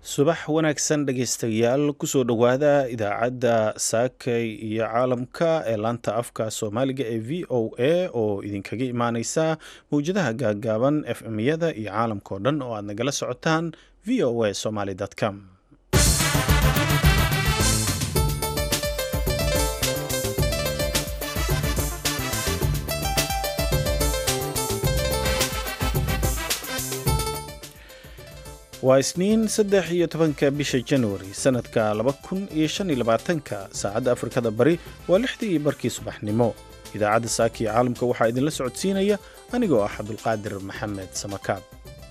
subax wanaagsan dhegaystayaal kusoo dhowaada idaacadda saakay iyo caalamka ee laanta afka soomaaliga ee v o a oo idinkaga imaaneysa mawjadaha gaagaaban f m-yada iyo caalamka oo dhan oo aad nagala socotaan v o a somaly com waa isniin saddex iyo tobanka bisha januari sanadka laba kun iyo shan iyo labaatanka saacadda afrikada bari waa lixdii iyo barkii subaxnimo idaacadda saaka iyo caalamka waxaa idinla socodsiinaya anigoo ah cabdulqaadir maxamed samakaab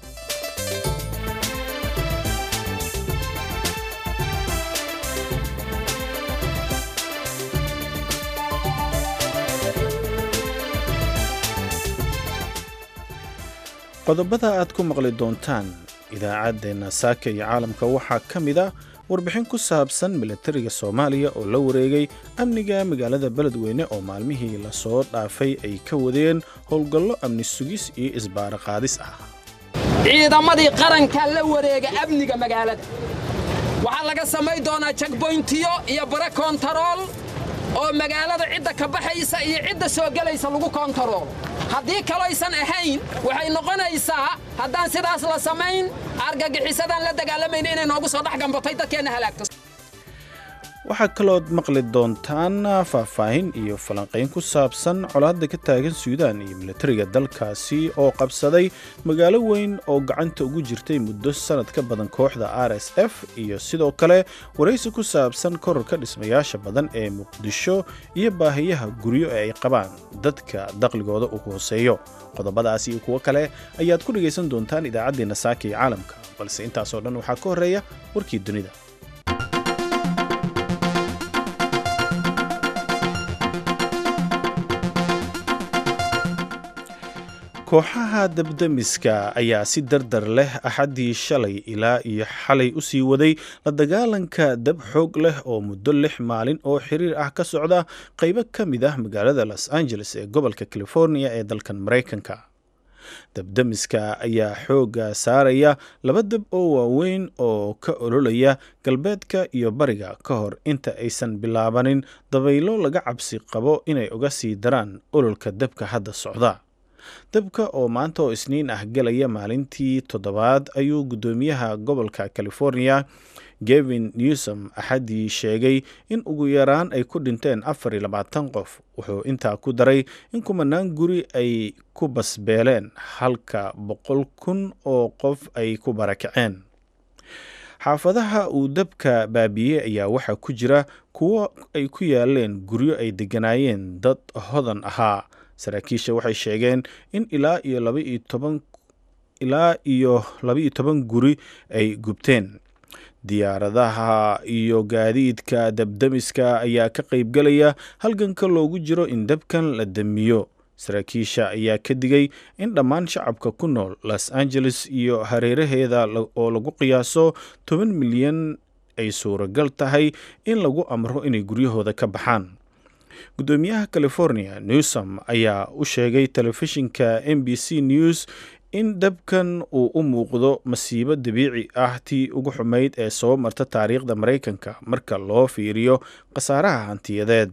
qodobada aad ku maqli doontaan idaacaddeenna saaka iyo caalamka waxaa ka mid a warbixin ku saabsan milatariga soomaaliya oo la wareegay amniga magaalada beledweyne oo maalmihii lasoo dhaafay ay ka wadeen howlgallo amni sugis iyo isbaaro qaadis ah ciidamadii qarankaa la wareega amniga magaalada waxaa laga samayn doonaa jagboyntiyo iyo bare koontarool oo magaalada cidda ka baxaysa iyo cidda soo gelaysa lagu koontarool haddii kalaysan ahayn waxay noqonaysaa haddaan sidaas la samayn argagixisadaan la dagaalamayna inay noogu soo dhex gambatay dadkeenna halaagto waxaa kalood maqli doontaan faahfaahin iyo falanqayn ku saabsan colaadda ka taagan suudaan iyo milatariga dalkaasi oo qabsaday magaalo weyn oo gacanta ugu jirtay muddo sannad ka badan kooxda r s f iyo sidoo kale waraysi ku saabsan korarka dhismayaasha badan ee muqdisho iyo baahiyaha guryo ee ay qabaan dadka daqligooda uu hooseeyo qodobadaas iyo kuwo kale ayaad ku dhegaysan doontaan idaacaddeenna saaka iyo caalamka balse intaasoo dhan waxaa ka horreeya warkii dunida kooxaha dabdemiska ayaa si dardar leh axaddii shalay ilaa iyo xalay u sii waday la dagaalanka dab xoog leh oo muddo lix maalin oo xiriir ah ka socda qaybo ka mid ah magaalada los angeles ee gobolka california ee dalkan maraykanka dabdemiska ayaa xoogga saaraya laba dab oo waaweyn oo ka ololaya galbeedka iyo bariga ka hor inta aysan bilaabanin dabaylo laga cabsi qabo inay uga sii daraan ololka dabka hadda socda dabka oo maanta oo isniin ah gelaya maalintii toddobaad ayuu guddoomiyaha gobolka california gevin newsom axaddii sheegay in ugu yaraan ay ku dhinteen afar iyo labaatan qof wuxuu intaa ku daray in kumanaan guri ay ku basbeeleen halka boqol kun oo qof ay ku barakaceen xaafadaha uu dabka baabiiyey ayaa waxaa ku jira kuwo ay ku yaaleen guryo ay degganaayeen dad hodan ahaa saraakiisha waxay sheegeen in ilaa iyo labaiyo toban ilaa iyo laba-iyo toban guri ay gubteen diyaaradaha iyo gaadiidka dabdemiska ayaa ka qaybgelaya halganka loogu jiro in dabkan la damiyo saraakiisha ayaa ka digay in dhammaan shacabka ku nool los angeles iyo hareeraheeda oo lagu qiyaaso toban milyan ay suuragal tahay in lagu amro inay guryahooda ka baxaan guddoomiyaha california newsom ayaa u sheegay telefishinka m b c news in dabkan uu u muuqdo masiibo dabiici ah tii ugu xumayd ee soo marta taariikhda maraykanka marka loo fiiriyo khasaaraha hantiyadeed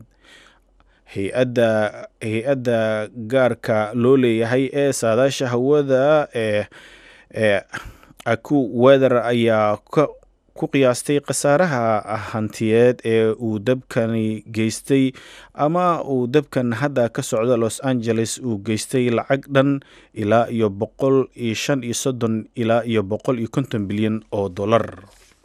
hay-adda gaarka loo leeyahay ee saadaasha hawada ee ee aku weather ayaa ku qiyaastay khasaaraha hantiyeed ee uu dabkani geystay ama uu dabkan hadda ka socda los angeles uu geystay lacag dhan ilaa iyo boqol iyo shan iyo soddon ilaa iyo boqol iyo konton bilyan oo dollar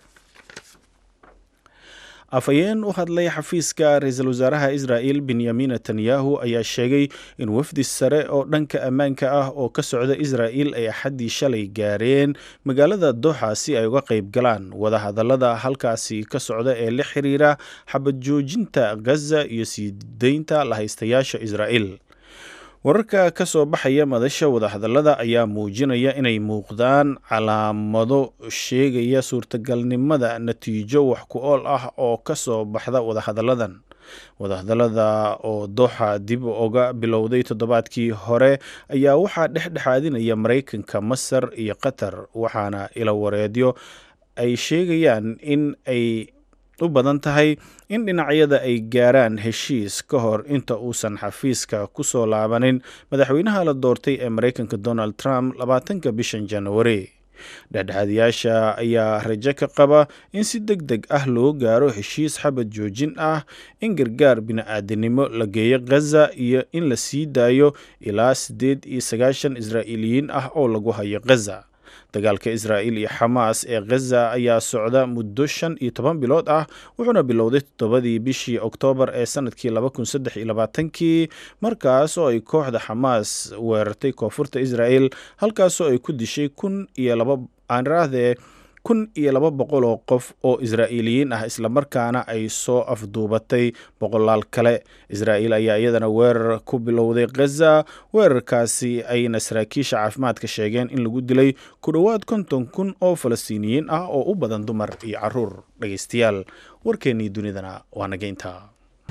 afhayeen u hadlay xafiiska ra-iisul wasaaraha israa'il benyamin netanyahu ayaa sheegay in wafdi sare oo dhanka ammaanka ah oo ka socda israa'il ay axaddii shalay gaareen magaalada doxa si ay uga qayb galaan wadahadallada halkaasi ka socda ee la xiriira xabad joojinta gaza iyo sii deynta lahaystayaasha israa'il wararka ka soo baxaya madasha wadahadallada ayaa muujinaya inay muuqdaan calaamado sheegaya suurtagalnimada natiijo wax ku ool ah oo ka soo baxda wadahadalladan wadahadallada oo dooxa dib uga bilowday toddobaadkii hore ayaa waxaa dhexdhexaadinaya maraykanka masar iyo qatar waxaana ilawareedyo ay sheegayaan in ay u badan tahay in dhinacyada ay gaaraan heshiis ka hor inta uusan xafiiska ku soo laabanin madaxweynaha la doortay ee maraykanka donald trump labaatanka bishan januari dhexdhexaadayaasha ayaa rajo ka qaba in si deg deg ah loo gaaro heshiis xabad joojin ah in gargaar bini-aadanimo la geeyo khaza iyo in la sii daayo ilaa siddeed iyo sagaashan israa'iiliyiin ah oo lagu hayo khaza dagaalka israa'iil iyo xamaas ee khaza ayaa socda muddo shan iyo toban bilood ah wuxuuna bilowday toddobadii bishii oktoobar ee sanadkii laba kun saddex iyo labaatankii markaas oo ay kooxda xamaas weerartay koonfurta israa'el halkaasoo ay ku dishay kun iyo laba aanraahdee kun iyo laba boqol oo qof oo israa'iiliyiin ah islamarkaana ay soo afduubatay boqolaal kale israa'iil ayaa iyadana weerar ku bilowday khaza weerarkaasi ayna saraakiisha caafimaadka sheegeen in lagu dilay ku dhowaad konton kun oo falastiiniyiin ah oo u badan dumar iyo caruur dhegaystayaal warkeennii dunidana waa naga intaa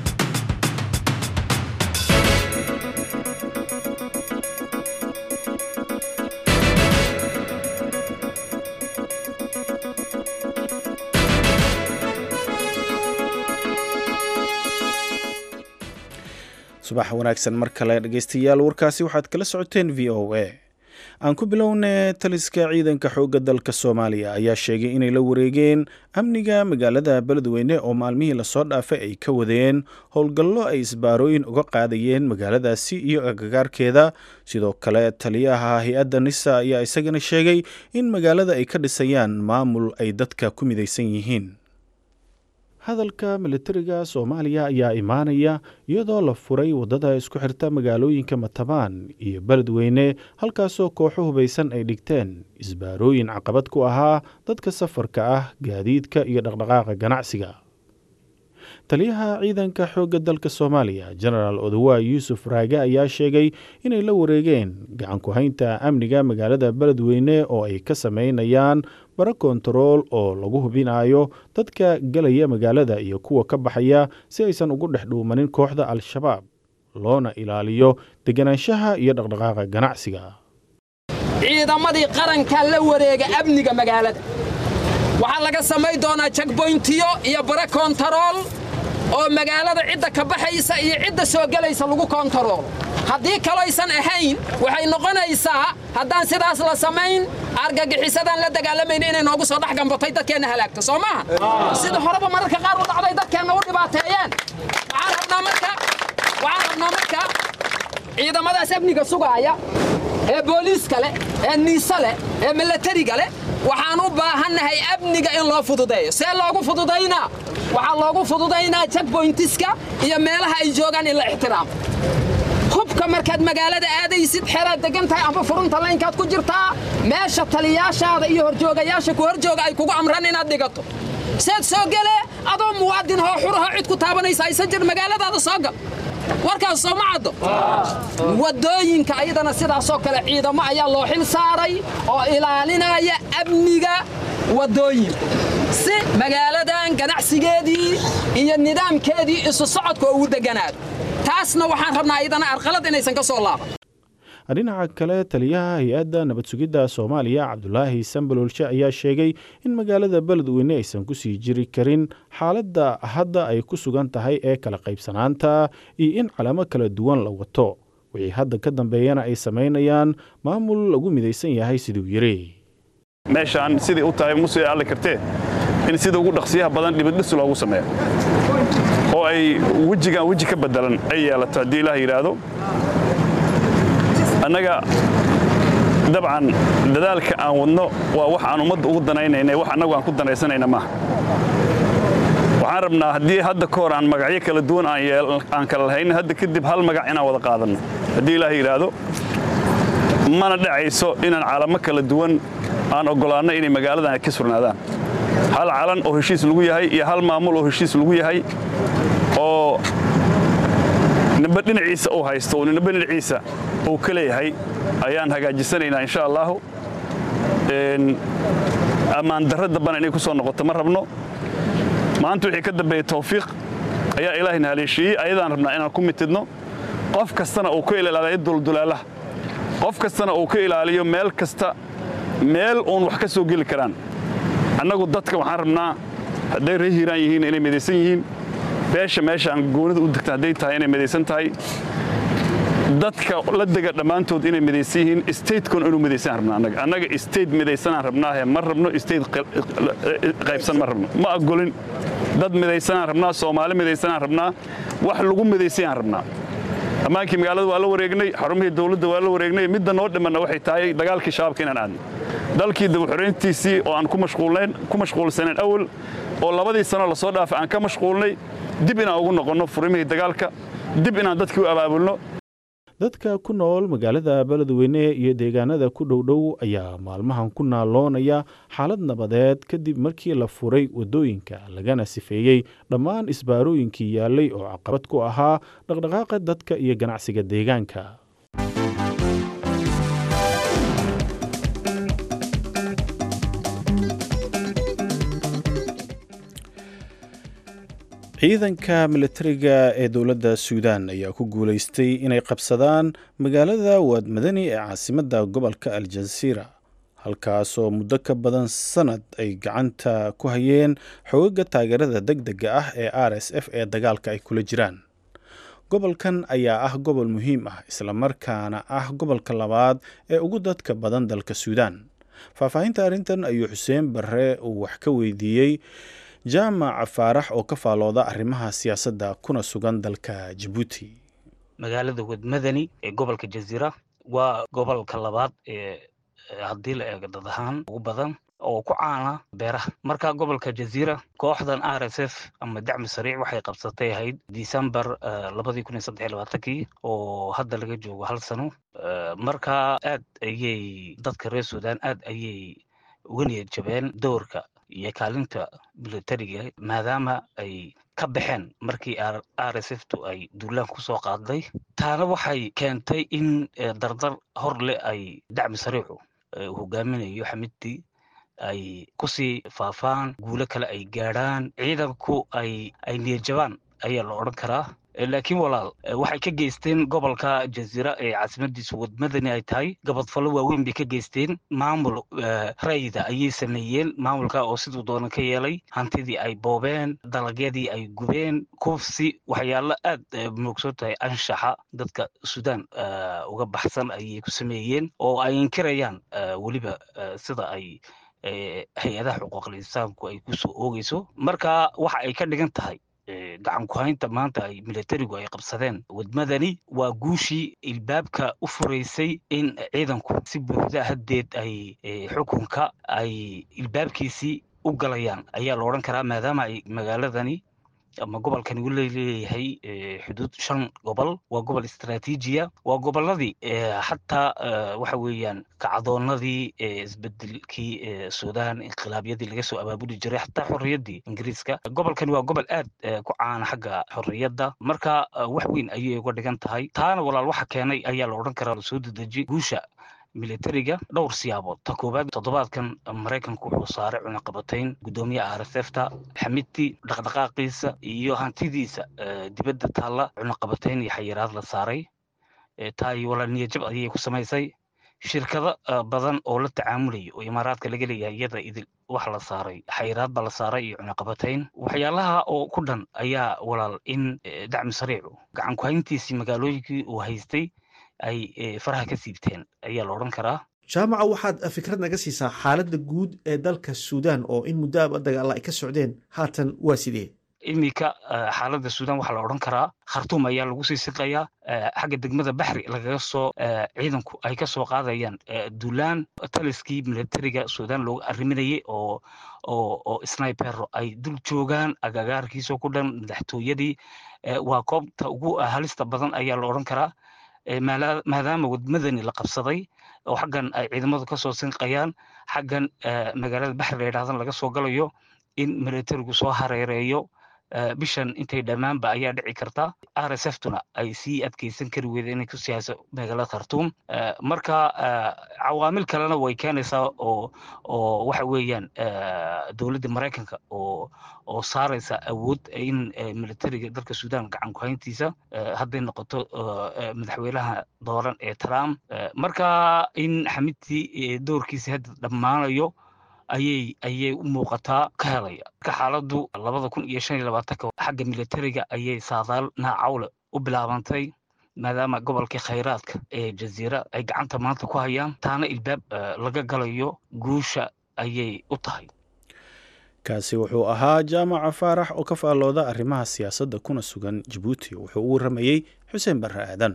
subax wanaagsan mar kale dhegeystayaal warkaasi waxaad kala socoteen v o a aan ku bilownay taliska ciidanka xoogga dalka soomaaliya ayaa sheegay inay la wareegeen amniga magaalada beledweyne oo maalmihii lasoo dhaafay ay ka wadeen howlgallo ay isbaarooyin uga qaadayeen magaaladaasi iyo agagaarkeeda sidoo kale taliyaha hay-adda nisa ayaa isagana sheegay in magaalada ay ka dhisayaan maamul ay dadka ku midaysan yihiin hadalka militariga soomaaliya ayaa imaanaya iyadoo la furay waddada isku xirta magaalooyinka matabaan iyo beledweyne halkaasoo kooxo hubaysan ay dhigteen isbaarooyin caqabad ku ahaa dadka safarka ah gaadiidka iyo dhaqdhaqaaqa ganacsiga taliyaha ciidanka xoogga dalka soomaaliya genaraal odawa yuusuf raage ayaa sheegay inay la wareegeen gacan ku-haynta amniga magaalada beledweyne oo ay ka sameynayaan bara kontarool oo lagu hubinayo dadka gelaya magaalada iyo kuwa ka baxaya si aysan ugu dhex dhuumanin kooxda al-shabaab loona ilaaliyo deganaanshaha iyo dhaqdhaqaaqa ganacsiga ciidamadii qaranka la wareega amniga magaalada waxaa laga samayn doonaa jagboyntiyo iyo bara kontarool oo magaalada cidda ka baxaysa iyo cidda soo gelaysa lagu kontarool haddii kaloysan ahayn waxay noqonaysaa haddaan sidaas la samayn argagixisadaan la dagaalamayna inay noogu soo dhex gambatay dadkeenna halaagto soo maaha sida horeba mararka qaar u dhacday dadkeenna u dhibaateeyeen waxaan rabnaa marka waxaan rabnaa marka ciidamadaas amniga sugaaya ee booliiska leh ee niise leh ee milatariga leh waxaan u baahannahay amniga in loo fududeeyo see loogu fududaynaa waxaa loogu fududaynaa jagboyntiska iyo meelaha ay joogaan in la ixtiraamo hubka markaad magaalada aadaysid xeraad degan tahay amba furunta laynkaad ku jirtaa meesha taliyaashaada iyo horjoogayaasha ku horjooga ay kugu amran inaad dhigato seed soo gele adoo muwaadin hoo xurahoo cid ku taabanaysa aysan jir magaaladaada soo gal warkaas soo ma caddo waddooyinka ayadana sidaasoo kale ciidamo ayaa loo xil saaray oo ilaalinaya amniga waddooyinka si magaaladan ganacsigeedii iyo nidaamkeedii isu socodka ugu deganaado taasna waxaan rabnaa ayadana arqalad inaysan ka soo laaban dhinaca kale taliyaha hay-adda nabad sugidda soomaaliya cabdulaahi sambalolshe ayaa sheegay in magaalada beledweyne aysan ku sii jiri karin xaaladda hadda ay ku sugan tahay ee kala qaybsanaanta iyo in calamo kala duwan la wato wixii hadda ka dambeeyana ay samaynayaan maamul lagu midaysan yahay siduu yidhi meeshaan siday u tahay musee alle kartee in sida ugu dhaqsiyaha badan dhibidhis loogu sameeyo oo ay wejigan weji ka beddelan ay yeelato haddii ilaah yidhaahdo annaga dabcan dadaalka aan wadno waa wax aan ummadda ugu danaynayna wax annagu aan ku danaysanayna maaha waxaan rabnaa haddii hadda ka hor aan magacyo kala duwan aan kala lahayn hadda kadib hal magac inaan wada qaadanno haddii ilaah yidhaahdo mana dhacayso inaan calamo kala duwan aan oggolaanno inay magaaladan ay ka surnaadaan hal calan oo heshiis lagu yahay iyo hal maamul oo heshiis lagu yahay oo nimbe dhinaciisa uu haysto oo nimbe dhinaciisa uu ka leeyahay ayaan hagaajisanaynaa insha allaahu ammaan darro dambana inay ku soo noqoto ma rabno maanta wixii ka dambeeyey tawfiiq ayaa ilaahayna haleeshiiyey ayadaan rabnaa inaan ku mitidno qof kastana uu ka ilaaliyo duldulaalaha qof kastana uu ka ilaaliyo meel kasta meel uun wax ka soo geli karaan annagu dadka waxaan rabnaa hadday ree hiiraan yihiin inay midaysan yihiin beesha meesha aan goonida u degta hadday tahay inay midaysan tahay dadka la dega dhammaantood inay midaysan yihiin statekun inuu midaysan rabnaa annaga annaga state midaysanaan rabnaahe ma rabno state qaybsan ma rabno ma agolin dad midaysanaan rabnaa soomaali midaysanaan rabnaa wax lagu midaysayaan rabnaa ammaankii magaalada waa la wareegnay xarumihii dawladda waa la wareegnay midda noo dhimanna waxay tahay dagaalkii shabaabka inaan aadno dalkii dabaxorayntiisii oo aan ku mashquulsanayn awal oo labadii sano lasoo dhaafay aan ka mashquulnay dib inaan ugu noqonno furimihii dagaalka dib inaan dadkii u abaabulno dadka ku nool magaalada beledweyne iyo deegaanada ku dhowdhow ayaa maalmahan ku naaloonaya xaalad nabadeed kadib markii la furay waddooyinka lagana sifeeyey dhammaan isbaarooyinkii yaallay oo caqabad ku ahaa dhaqdhaqaaqa dadka iyo ganacsiga deegaanka ciidanka militariga ee dowladda suudaan ayaa ku guulaystay inay qabsadaan magaalada waadmadani ee caasimadda gobolka aljasiira halkaasoo muddo ka badan sannad ay gacanta ku hayeen xoogaga taageerada deg dega ah ee r s f ee dagaalka ay kula jiraan gobolkan ayaa ah gobol muhiim ah islamarkaana ah gobolka labaad ee ugu dadka badan dalka suudaan faahfaahinta arrintan ayuu xuseen barre uu wax ka weydiiyey jaamac faarax oo ka faalooda arrimaha siyaasadda kuna sugan dalka jabuuti magaalada wadmadani ee gobolka jaziira waa gobolka labaad ee haddii la eego dad ahaan ugu badan oo ku caana beeraha marka gobolka jaziira kooxdan r s f ama dacmi sariic waxay qabsatay ahayd december labadii kun iyo saddex iyo labaatankii oo hadda laga joogo hal sano marka aad ayay dadka reer suudaan aad ayay uga niyad jabeen doorka iyo kaalinta militariga maadaama ay ka baxeen markii r s f tu ay duulaan kusoo qaaday taana waxay keentay in dardar hor leh ay dacmi sariicu hogaaminayo xamidtii ay kusii faafaan guulo kale ay gaadhaan ciidanku ay ay niyadjabaan ayaa la odhan karaa laakiin walaal waxay ka geysteen gobolka jaziira ee caasimadiisa wadmadani ay tahay gabadfallo waaweyn bay ka geysteen maamul rayda ayay sameeyeen maamulka oo siduu doonan ka yeelay hantidii ay boobeen dalagyadii ay gubeen kufsi waxyaalo aad moogsan tahay anshaxa dadka suudaan uga baxsan ayay ku sameeyeen oo ay inkirayaan weliba sida ay hay-adaha xuquuqul insaanku ay kusoo oogeyso marka waxa ay ka dhigan tahay gacan ku-haynta maanta ay militarigu ay qabsadeen wadmadani waa guushii ilbaabka u furaysay in ciidanku si buuxda haddeed ay xukunka ay ilbaabkiisii u galayaan ayaa la odhan karaa maadaama ay magaaladani ama gobolkani uu leeyahay xuduud shan gobol waa gobol istraatiijiya waa gobolladii xataa waxa weeyaan kacdoonadii isbedelkii suudaan inqilaabyadii laga soo abaabuli jiray xataa xorriyaddii ingiriiska gobolkani waa gobol aad ku caana xagga xorriyadda marka wax weyn ayay uga dhigan tahay taana walaal waxa keenay ayaa la odhan karaa lasoo dedeji guusha militariga dhowr siyaabood ta koowaad toddobaadkan maraykanku wuxuu saaray cunaqabatayn guddoomiyaha r s f ta xamidtii dhaqdhaqaaqiisa iyo hantidiisa dibadda taalla cunaqabatayn iyo xayiraad la saaray taa iyo walaal niyajab ayay ku samaysay shirkado badan oo la tacaamulaya oo imaaraadka laga leeyahay iyada idil wax la saaray xayiraad baa la saaray iyo cunaqabatayn waxyaalaha oo ku dhan ayaa walaal in dacmi sariicu gacan ku-hayntiisii magaalooyinkii uu haystay ay faraha ka siibteen ayaa la odhan karaa jaamaca waxaad fikrad naga siisaa xaaladda guud ee dalka suudaan oo in muddoaba dagaalla ay ka socdeen haatan waa sidee iminka xaaladda suudaan waxaa la odhan karaa khartuum ayaa lagu sii siqayaa xagga degmada baxri lagaga soo ciidanku ay ka soo qaadayaan duulaan taliskii militariga suudaan looga arriminayay oo oo oo snipero ay dul joogaan agagaarkiisoo ku dhan madaxtooyadii waa koobta ugu halista badan ayaa la odhan karaa maadaama wadmadani la qabsaday oo xaggan ay ciidamadu ka soo sinqayaan xaggan magaalada baxri la yidhahdan laga soo galayo in militarigu soo hareereeyo bishan intay dhammaanba ayaa dhici karta r s f tuna ay sii adkeysan kari weyda inay kusii hayso magaalada khartuum marka cawaamil kalena way keenaysaa oo oo waxa weeyaan dowladda maraykanka oo oo saaraysa awood in militariga dalka suudaan gacan ku-hayntiisa hadday noqoto madaxweynaha dooran ee trump marka in xamidtii doorkiisa hadda dhammaanayo ayay ayay u muuqataa ka helaya marka xaaladdu labada kun iyo shan iyo labaatanka xagga militariga ayay saadaal naacawle u bilaabantay maadaama gobolkii khayraadka ee jaziira ay gacanta maanta ku hayaan taana ilbaab laga galayo guusha ayay u tahay kaasi wuxuu ahaa jaamaca faarax oo ka faallooda arrimaha siyaasadda kuna sugan jabuuti wuxuu u warramayey xuseen barre aadan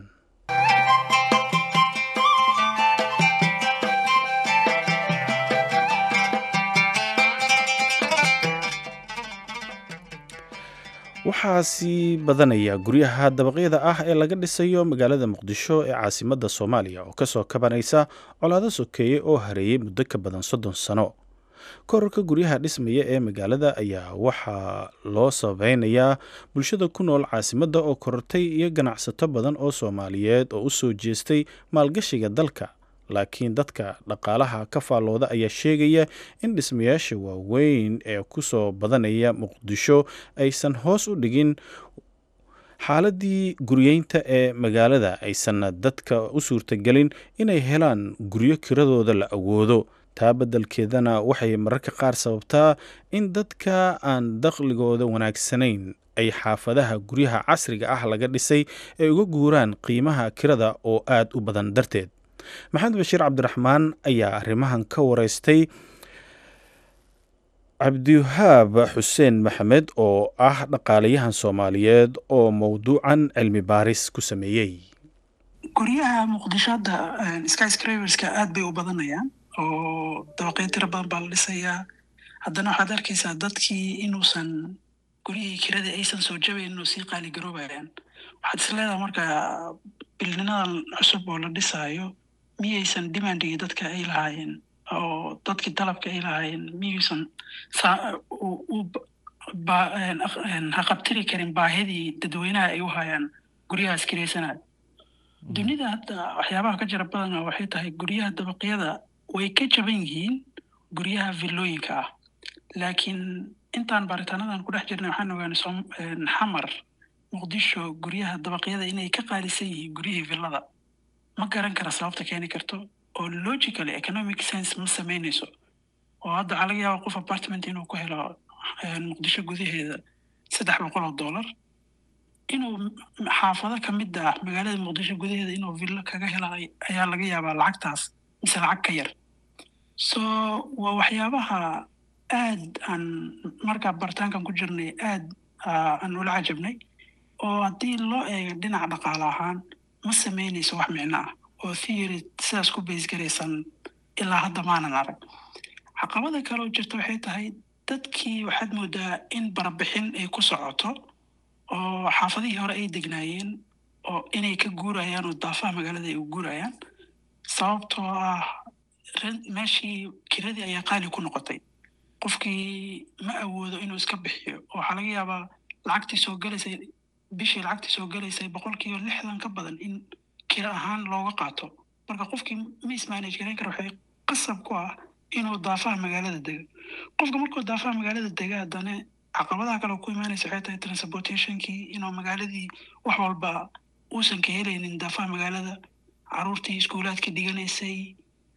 waxaa sii badanaya guryaha dabaqyada ah ee laga dhisayo magaalada muqdisho ee caasimadda soomaaliya oo kasoo kabanaysa colaado sokeeye oo hareeyey muddo ka badan soddon sano korarka guryaha dhismaya ee magaalada ayaa waxaa loo sabeynayaa bulshada ku nool caasimadda oo korortay iyo ganacsato badan oo soomaaliyeed oo u soo jeestay maalgashiga dalka laakiin dadka dhaqaalaha ka faallooda ayaa sheegaya in dhismayaasha waaweyn ee ku soo badanaya muqdisho aysan hoos u dhigin xaaladii guryeynta ee magaalada aysanna dadka u suurtagelin inay helaan guryo kiradooda la awoodo taa beddelkeedana waxay mararka qaar sababtaa in dadka aan dakhligooda wanaagsanayn ay xaafadaha guryaha casriga ah laga dhisay ay uga guuraan qiimaha kirada oo aad u badan darteed maxamed bashiir cabdiraxmaan ayaa arrimahan ka wareystay cabdiwahaab xuseen maxamed oo ah dhaqaalayahan soomaaliyeed oo mowduucan cilmi baaris ku sameeyey guryaha muqdisho hadda skyscraverska aad bay u badanayaan oo dabaqyo tiro badan baa la dhisayaa haddana waxaad arkaysaa dadkii inuusan guryihii kirada aysan soo jabayn inuu sii qaali garoobayaan waxaad is leedaha marka bilninadan cusub oo la dhisaayo miyaysan demandigii dadka ay lahaayeen oo dadkii dalabka ay lahaayeen miyaysan haqabtiri karin baahidii dadweynaha ay u hayaan guryahaas kiraysanaya dunida hadda waxyaabaha ka jira badana waxay tahay guryaha dabaqyada way ka jaban yihiin guryaha villooyinka ah laakiin intaan baaritaanadan ku dhex jirnay waxaan ogaanay xamar muqdisho guryaha dabaqyada inay ka qaalisan yihiin guryihii villada ma garan kara sababta keeni karto oo logically economic sense ma samaynayso oo hadda waxaa laga yaaba qof apartment inuu ku helo muqdisho gudaheeda saddex boqol oo dollar inuu xaafado ka mid ah magaalada muqdisho gudaheeda inuu villo kaga hela ayaa laga yaabaa lacagtaas mise lacag ka yar so waa waxyaabaha aad aan markaa baritaankan ku jirnay aad aan ula cajabnay oo haddii loo eego dhinaca dhaqaale ahaan ma samaynayso wax micno ah oo theory sidaas ku baysgaraysan ilaa hadda maanan arag caqabada kale oo jirta waxay tahay dadkii waxaad moodaa in barabixin ay ku socoto oo xaafadihii hore ay degnaayeen oo inay ka guurayaan oo daafaha magaalada ay u guurayaan sababtoo ah meeshii kiradii ayaa qaali ku noqotay qofkii ma awoodo inuu iska bixiyo oo waxaa laga yaabaa lacagtii soo galaysay bishii lacagtii soo galaysay boqolkiiba lixdan ka badan in kira ahaan looga qaato marka qofkii ma ismanage garayn kara waxay qasab ku ah inuu daafaha magaalada dego qofka markuu daafaha magaalada dega haddana caqabadaha kale ku imaanaysa waxay tahay transportationkii inuu magaaladii wax walba uusan ka helaynin daafaha magaalada caruurtii iskuulaadka dhiganaysay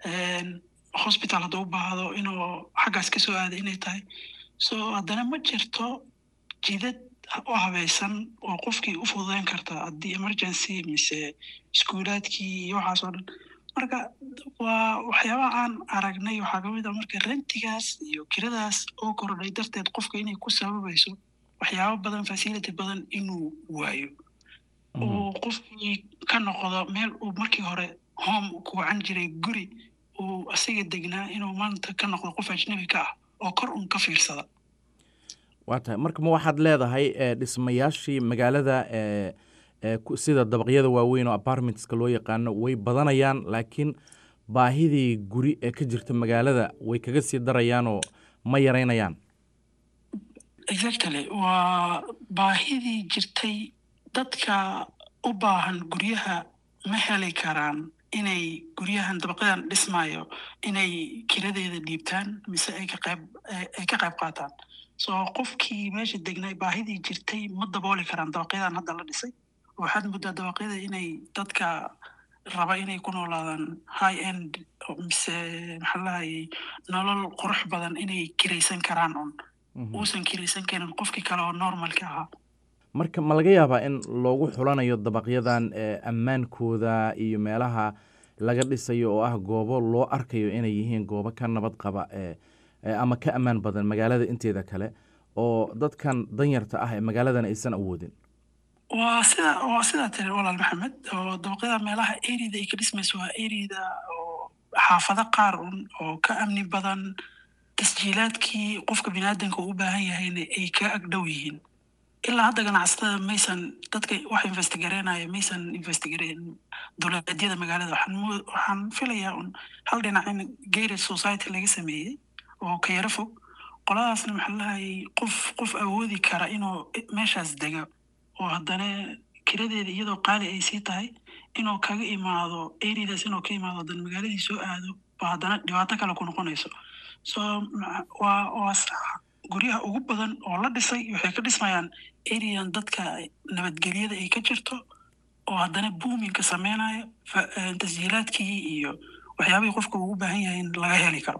hospital hadduu u baahdo inuu xaggaas kasoo aada inay tahay so haddana ma jirto jidad u habaysan oo qofkii u fududeyn karta haddii emergency mise iskuulaadkii iyo waxaas oo dhan marka waa waxyaabaha aan aragnay waxaa kamid a marka rentigaas iyo kiradaas oo kordhay darteed qofka inay ku sababayso waxyaabo badan facility badan inuu waayo uu qofkii ka noqdo meel uu markii hore home ku wacan jiray guri uu asiga degnaa inuu maanta ka noqdo qof ajnabi ka ah oo kor un ka fiirsada waa tahay marka ma waxaad leedahay dhismayaashii magaalada sida dabaqyada waaweyn oo apartmentska loo yaqaano way badanayaan laakiin baahidii guri ee ka jirta magaalada way kaga sii darayaanoo ma yaraynayaan exactly waa baahidii jirtay dadka u baahan guryaha ma heli karaan inay guryahan dabaqyadan dhismaayo inay kiradeeda dhiibtaan mise ay ka qayb ay ka qayb qaataan so qofkii meesha degnay baahidii jirtay ma dabooli karaan dabaqyadan hadda la dhisay waxaad muddaa dabaqyada inay dadka raba inay ku noolaadaan high end mise maxaa lahayay nolol qurux badan inay kiraysan karaan un uusan kiraysan karin qofkii kale oo normalka ahaa marka ma laga yaabaa in loogu xulanayo dabaqyadan ammaankooda iyo meelaha laga dhisayo oo ah goobo loo arkayo inay yihiin goobo ka nabad qaba ama ka ammaan badan magaalada inteeda kale oo dadkan danyarta ah ee magaaladan aysan awoodin waa sida waa sidaa tiri walaal maxamed oo dabaqyada meelaha erida ay ka dhismayso waa erida oo xaafado qaar un oo ka amni badan tasjiilaadkii qofka biniaadanka uu u baahan yahayna ay ka agdhow yihiin ilaa hadda ganacsatada maysan dadka wax investigareynaya maysan investigareyn dowladyada magaalada waxaan filayaa un hal dhinac in gated society laga sameeyey oo ka yaro fog qoladaasna maxaa lahayay qof qof awoodi kara inuu meeshaas dega oo haddana kiradeeda iyadoo qaali ay sii tahay inuu kaga imaado eridaas inuu ka imaado haddana magaaladii soo aado ba haddana dhibaato kale ku noqonayso so waa waa guryaha ugu badan oo la dhisay waxay ka dhismayaan erian dadka nabadgelyada ay ka jirto oo haddana boominka sameynaya tasjiilaadkii iyo waxyaabihii qofka ugu baahan yahay in laga heli karo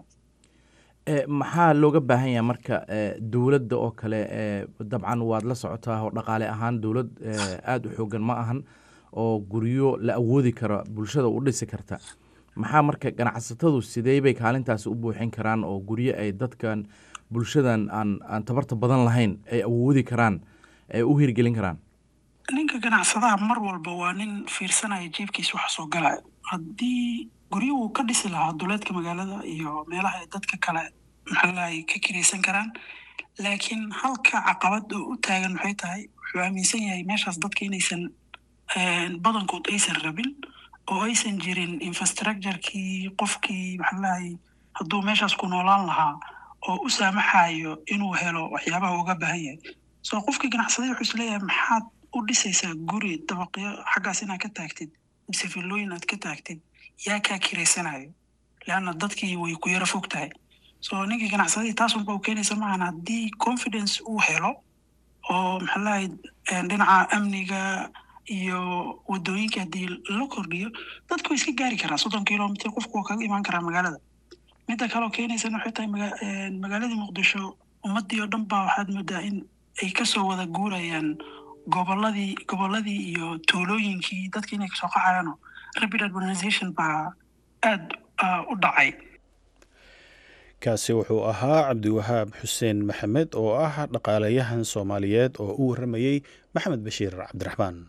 maxaa looga baahan yahay marka dowladda oo kale dabcan waad la socotaa oo dhaqaale ahaan dowlad aada u xoogan ma ahan oo guryo la awoodi karo bulshada u dhisi karta maxaa marka ganacsatadu sidee bay kaalintaasi u buuxin karaan oo guryo ay dadkan bulshadan aan aan tabarta badan lahayn ay awoodi karaan ay u hirgelin karaan ninka ganacsadaha mar walba waa nin fiirsanaya jeebkiisa waxa soo galaya haddii guryuhu ka dhisi lahaa duleedka magaalada iyo meelaha ay dadka kale maxaalahay ka kiraysan karaan laakiin halka caqabad oo u taagan maxay tahay wuxuu aaminsan yahay meeshaas dadka inaysan badankood aysan rabin oo aysan jirin infrastructurekii qofkii maxaalahay hadduu meeshaas ku noolaan lahaa oo u saamaxayo inuu helo waxyaabaha uga baahan yahay soo qofkii ganacsaday wuxuu isleeyahay maxaad u dhisaysaa guri dabaqyo xaggaas inaad ka taagtid mise villooyin aad ka taagtid yaa kaa kiraysanayo leanna dadkii way ku yaro fog tahay so ninkii ganacsadadii taas unba u keenaysa maahan haddii confidence uu helo oo maxaa lahay dhinaca amniga iyo wadooyinka haddii la kordhiyo dadku way iska gaari karaa soddon kilomitr qofku waa kaga imaan karaa magaalada midda kaleo keenaysana waxay tahay magaaladii muqdisho ummaddii oo dhan baa waxaad moodaa in ay kasoo wada guurayaan goboladii goboladii iyo tuulooyinkii dadki inay kasoo qaxayaano rapid urbanization baa aada u dhacay kaasi wuxuu ahaa cabdiwahaab xuseen maxamed oo ah dhaqaalayahan soomaaliyeed oo u warramayey maxamed bashiir cabdiraxmaan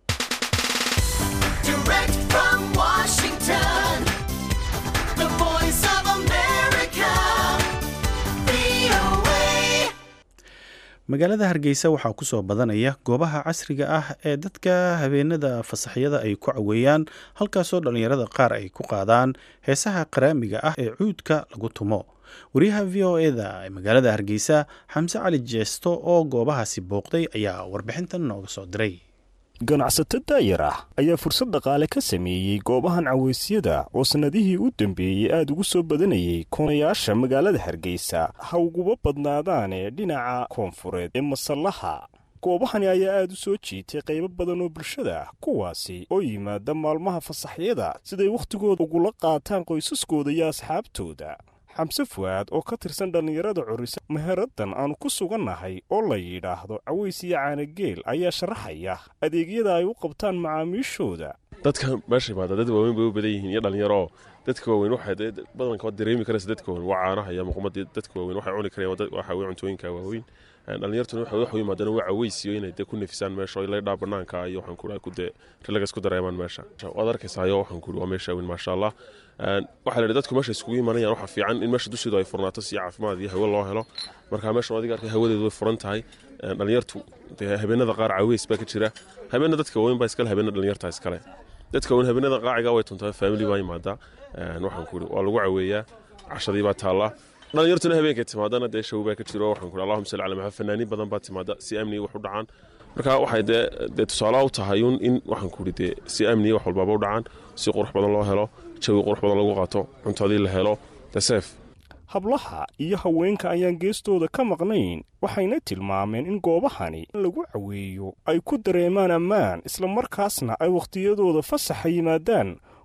magaalada hargeysa waxaa ku soo badanaya goobaha casriga ah ee dadka habeenada fasaxyada ay ku caweeyaan halkaasoo dhallinyarada qaar ay ku qaadaan heesaha qaraamiga ah ee cuudka lagu tumo wariyaha v o eda ee magaalada hargeysa xamse cali jeesto oo goobahaasi booqday ayaa warbixintan nooga soo diray ganacsato daayar ah ayaa fursad dhaqaale ka sameeyey goobahan caweysyada oo sannadihii u dambeeyey aada ugu soo badanayey koonayaasha magaalada hargeysa ha uguba badnaadaanee dhinaca koonfureed ee masallaha goobahani ayaa aada u soo jiitay qaybo badan oo bulshada ah kuwaasi oo yimaada maalmaha fasaxyada siday wakhtigooda ugula qaataan qoysaskooda iyo asxaabtooda xamse fu'aad oo ka tirsan dhallinyarada curisa meheraddan aanu ku sugannahay oo la yidhaahdo caways iyo caanageel ayaa sharaxaya adeegyada ay u qabtaan macaamiishooda dadka meesha imaada dad waaweyn bay u badan yihiin iyo dhallinyaro dadka waaweyn waxay badanka waad dareemi karaysa dadka waaweyn waa caanaha iyo muqmadii dadka waaweyn waxay cuni karayaan waxa weye cuntooyinka waaweyn dhallinyartuna waxay wax u yimaadaan waa caweysiyo inay dee ku nafisaan meesha oo laydhaa banaanka iyo waxaan ku dee rilagas ku dareemaan meesha waad arkaysayo waxaan ku waa meesha weyn maasha allah waxaa la yidhi dadku meesha iskugu imanayaan waxaa fiican in meesha dusheedu ay furnaato si caafimaad iyo hawo loo helo marka meeshan adiga arkay hawadeedu way furan tahay dhallinyartu dee habeenada qaar caweys baa ka jira habeena dadka waaweyn baa iskale habeena dhallinyarta iskale dadka waaweyn habeenada qaaciga way tuntaa family baa yimaadaa waxaan ku waa lagu caweeyaa cashadii baa taallaa dhallinyartuna habeenkay timaadana dee show baa ka jiro waxaan ku allahuma salli cala maxamed fanaaniin badan baa timaada si amniga wax u dhacaan marka waxay dee dee tusaalaha u tahay un in waxaan ku idhi dee si amniga wax walbaaba u dhacaan si qurux badan loo helo jawi qurux badan lagu qaato cuntadii la helo deseef hablaha iyo haweenka ayaan geestooda ka maqnayn waxayna tilmaameen in goobahani lagu caweeyo ay ku dareemaan ammaan islamarkaasna ay wakhtiyadooda fasaxa yimaadaan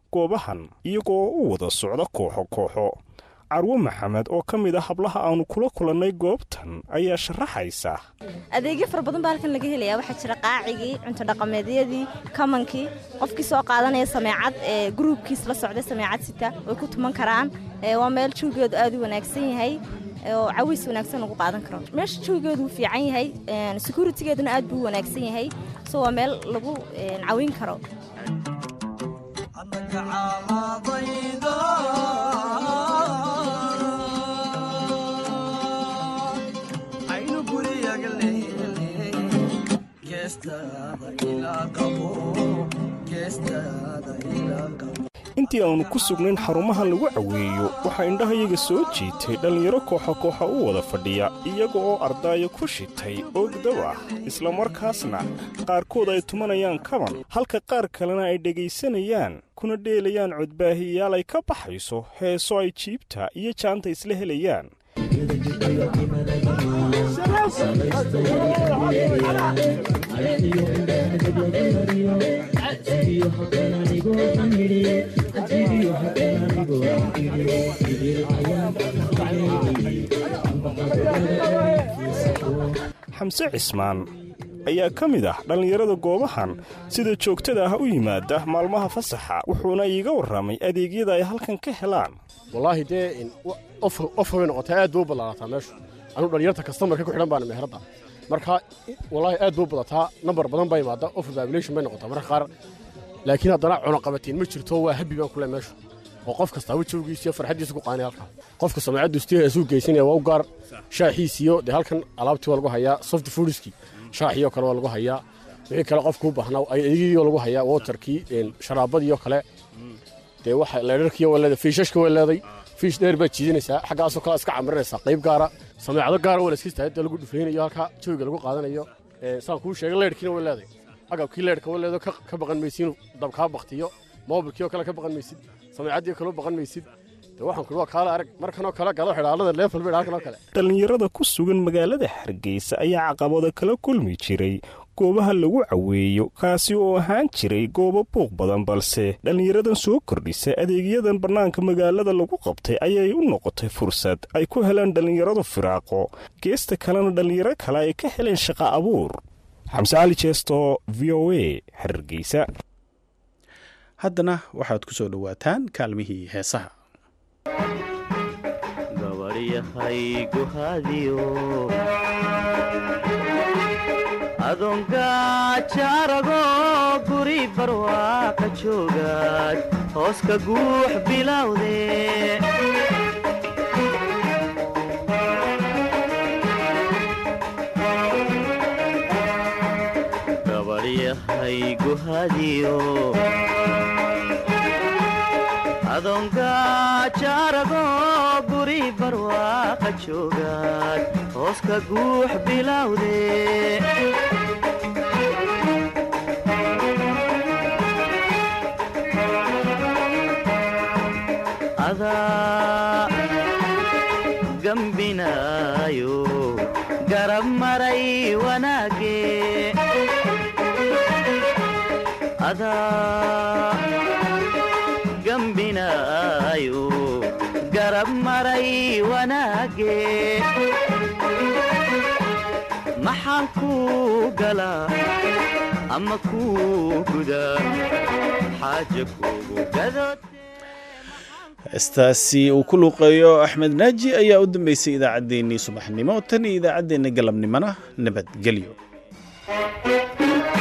goobahan iyagoo u wada socda kooxo kooxo carwo maxamed oo ka mid ah hablaha aanu kula kulannay goobtan ayaa sharaxaysa adeegyo fara badan baa halkan laga helayaa waxaa jira qaacigii cunto dhaqameedyadii kamankii qofkii soo qaadanaya sameecad ee gruubkiis la socda sameecad sita way ku tuman karaan waa meel jawgeedu aad u wanaagsan yahay oo cawiis wanaagsan lagu qaadan karo meesha jawgeedu wuu fiican yahay securitigeeduna aad buu u wanaagsan yahay so waa meel lagu cawin karo intii aannu ku sugnayn xarumaha lagu caweeyo waxaa indhahayaga soo jiitay dhallinyaro kooxa kooxa u wada fadhiya iyaga oo ardaayo ku shitay oogdaw ah islamarkaasna qaarkood ay tumanayaan kaban halka qaar kalena ay dhegaysanayaan kuna dheelayaan codbaahiyayaal ay ka baxayso heeso ay jiibta iyo jaanta isla helayaan xamse cismaan ayaa ka mid ah dhallinyarada goobahan sida joogtada ah u yimaada maalmaha fasaxa wuxuuna iiga warramay adeegyada ay halkan ka helaan wallaahi dee of way noqotay aad buu u ballaarataa meeshu anuu dhallinyarta kastamarka ku xidhan baana meheradda marka wallaahi aad buu badataa nambar badan baa imaada of babilation bay noqotaa marka qaar laakiin haddana cunuqabatiin ma jirto waa habi baan kule meeshu oo qof kastaaba jawgiisiyo farxaddiisa ku qaanay halkaa qofka samecaddu istiha isuu geysanaya waa u gaar shaaxiisiyo dee halkan alaabtii waa lagu hayaa soft foodiskii shaaxiyoo kale waa lagu hayaa wixii kale qofkuu baahnaa adeegyadiioo lagu hayaa waterkii sharaabadiioo kale dee waxa leedharkiiyo waa leeday fiishashka waa leeday fiish dheer baad jiidanaysaa xaggaasoo kale iska camirinaysaa qayb gaara sameecado gaara waa la iska istaagay lagu dhufaynayo halkaa jawiga lagu qaadanayo saan kuu sheegay leedhkiina waa leeday agabkii leedhka waa leedo ka baqan maysiin dabkaa baktiyo moobilkii oo kale ka baqan maysid sameecaddii kaloo baqan maysid waxaan ku waa kaala arag markanoo kale galo xidhaalada leefal bay halkanoo kale dhallinyarada ku sugan magaalada hargeysa ayaa caqabado kala kulmi jiray goobaha lagu caweeyo kaasi oo ahaan jiray goobo buuq badan balse dhallinyaradan soo kordhisa adeegyadan bannaanka magaalada lagu qabtay ayay u noqotay fursad ay ku helaan dhallinyaradu firaaqo geesta kalena dhallinyaro kale ay ka heleen shaqa abuur xamse cali jeesto v o a hargeysa haddana waxaad ku soo dhowaataan kaalmihii heesaha adoongajaarago guri barwaaqa joogaad hoos ka guux bilowde gabadhyahay guhadiyo adoongajaarago guri barwaaqa joogaad hoos ka guux bilowde adaa gambinaayo garab maray wanaage adaa gambinaayo garab maray wanaage maxaan kuu galaa ama kuu gudaa xaaja kuugu gadood heestaasi uu ku luuqeeyo axmed naaji ayaa u dambeysay idaacaddeenii subaxnimo tan iyo idaacaddeenna galabnimona nabadgelyo